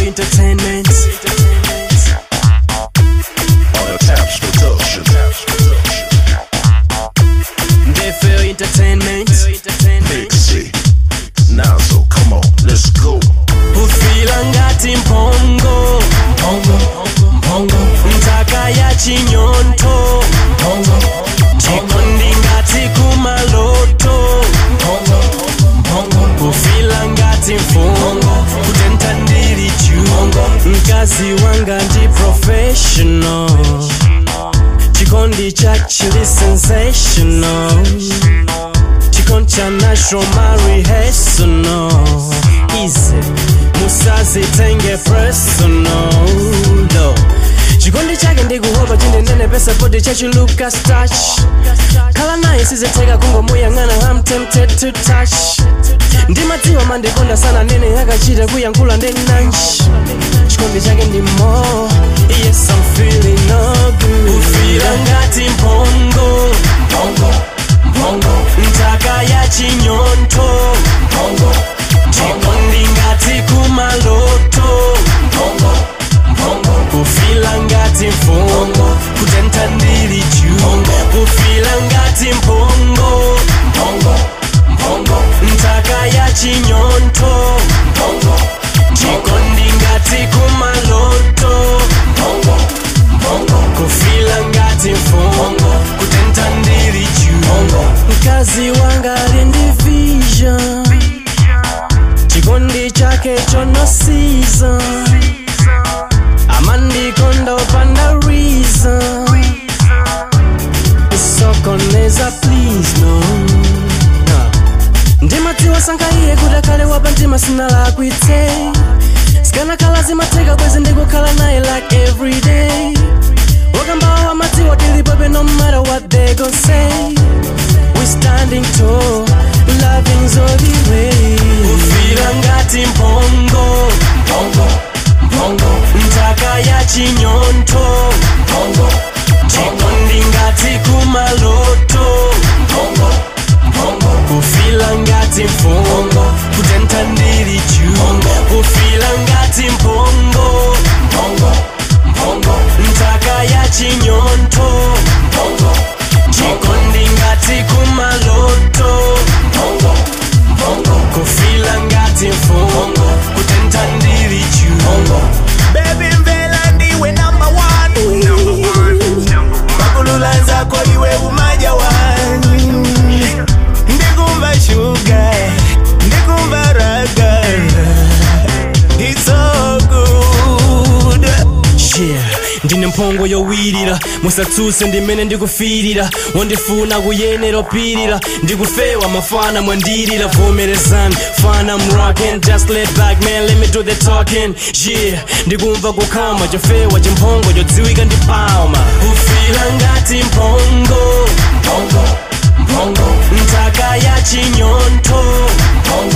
entertainment On the Taps Production. Ndefeo entertainment Big C. Nazo, come on, let's go. ufila ngati mphongo ntaka ya chinyonto chikondi ngati kumaloto ufila ngati mfungo kutenta ndili juu mkazi wanga ndi professional chikondi cha chili sensational chikondi cha natural marihesono easy musazitenge personal no chikondi chake ndikuhopa chindendene pesa podi chachuluka stach khala naye siziteka kungomuyang'ana I'm tempted to touch ndimadziwa mandikonda sana nene akachita kuyankhula ndenanji chikondi chake ndi mo yes I'm feeling no good ufira ngati mphongo ntaka ya chinyonto chikondi ngati kumaloto ufila ngati mfungo kutenta ndili juu ufila ngati mphongo ntaka ya chinyonto chikondi ngati kumaloto kufila ngati mfungo kutenta ndili juu mkazi wanga ali ndi vision chikondi chake chono season amandikonda upanda reason isokoneza please no Nah. ndimadziwa sankaiye kuti akhale wapa mtima sinalakwitse sikanakhala zimatheka bwezi ndikukhala naye like every day wakambawa wamadziwa tilipobe no matter what they gon say we standing tall loving's all the way ufira ngati mphongo ntaka ya chinyonto chikondi ngati kumaloto ufila ngati mfungo kutenta ndili juu ufila ngati mphongo ntaka ya chinyonto chikondi ngati kumaloto kufila ngati mfungo kutenta ndili juu Baby mvela ndiwe number one Makulula zako iwe umaja wani Ndikumva sugar Ndikumva raga It's so good yeah ndine mphongo yowirira musatsutse ndimene ndikufirira wondifuna kuyenera opirira ndikufewa mafana mwandirira vomerezani fana I'm rockin' just lay back man let me do the talking yeah ndikumva kukhama chofewa chimphongo chodziwika ndi palma ufila ngati mphongo ntaka ya chinyonto